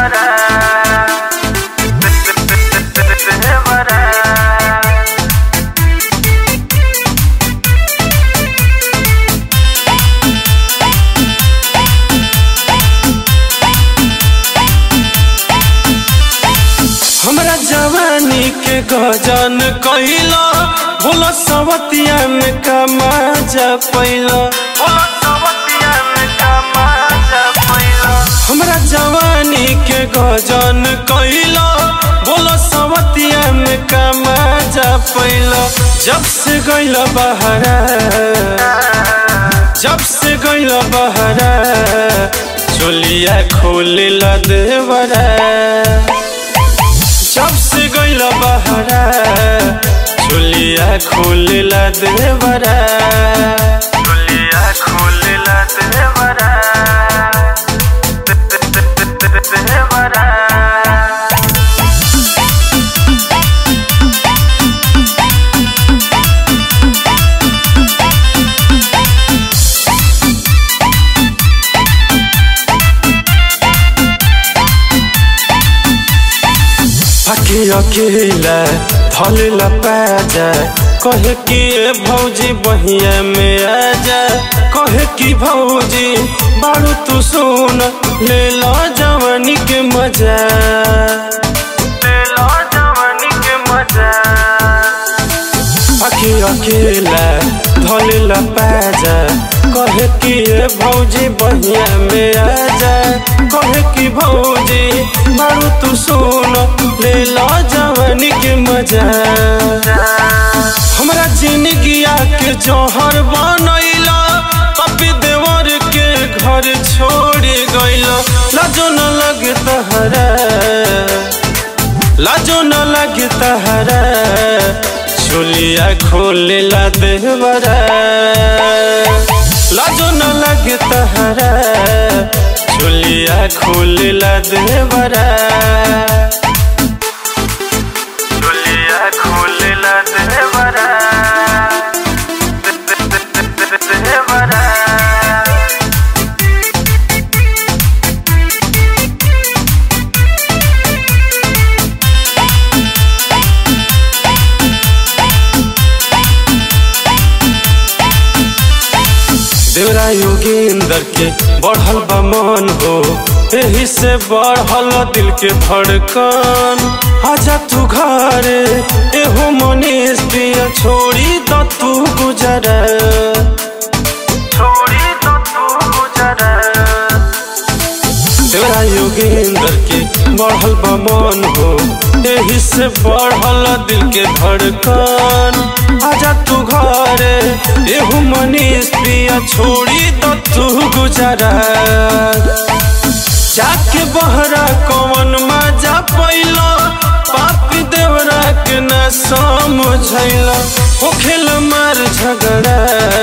देवरा देवरा हमरा जवानी के गजन कैला भोला सवतिया में कमा जा पैला हमरा जवानी के गजन कैला बोलो सवतिया में कमा जा पैला जब से गैला बहरा जब से गैला बहरा चोलिया खोलिला देवरा जब से गैला बहरा चोलिया खोलिला देवरा चोलिया खोलिला देवरा देवरा अके अकेला धलेला पाजा कहे कि ए भौजी बहिया में आजा कहे कि भौजी बारू तू सुन ले लो जवानी के मजा ले लो जवानी के मजा अके अकेला धलेला पाजा कहे कि ए भौजी बहिया में आजा कहे कि भौजी बारू तू सुन ले लो जवानी के मजा हमरा जिंदगिया के जौहर बनैला पपी देवर के घर छोड़ गइला लाजो न लगे तहरा लाजो न लगे तहरा चोलिया खोलेला देवरा लाजो न लगे तहरा चोलिया खोलेला देवरा चोलिया खोलेला देवरा देवरा देवरा योगेंद्र के बढ़ल बा मन हो एही से बढ़ल दिल के धड़कन आजा तू घरे एहो मनीष पिया छोड़ी तो तू गुजरा छोड़ी तो तू गुजरा तेरा योगेंद्र के बढ़ल बा मन हो एही से बढ़ल दिल के धड़कन आजा तू घरे एहू मनीष पिया छोड़ी तो तू गुजरा जाके बहरा कौन मजा पैला पापी देवरा के न समझैला हो खेल मार झगड़ा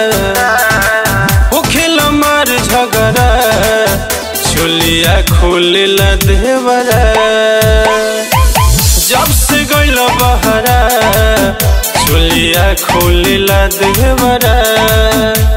हो खेल मार झगड़ा चोलिया खोलेला देवरा जब से गइला बहरा चोलिया खोलेला देवरा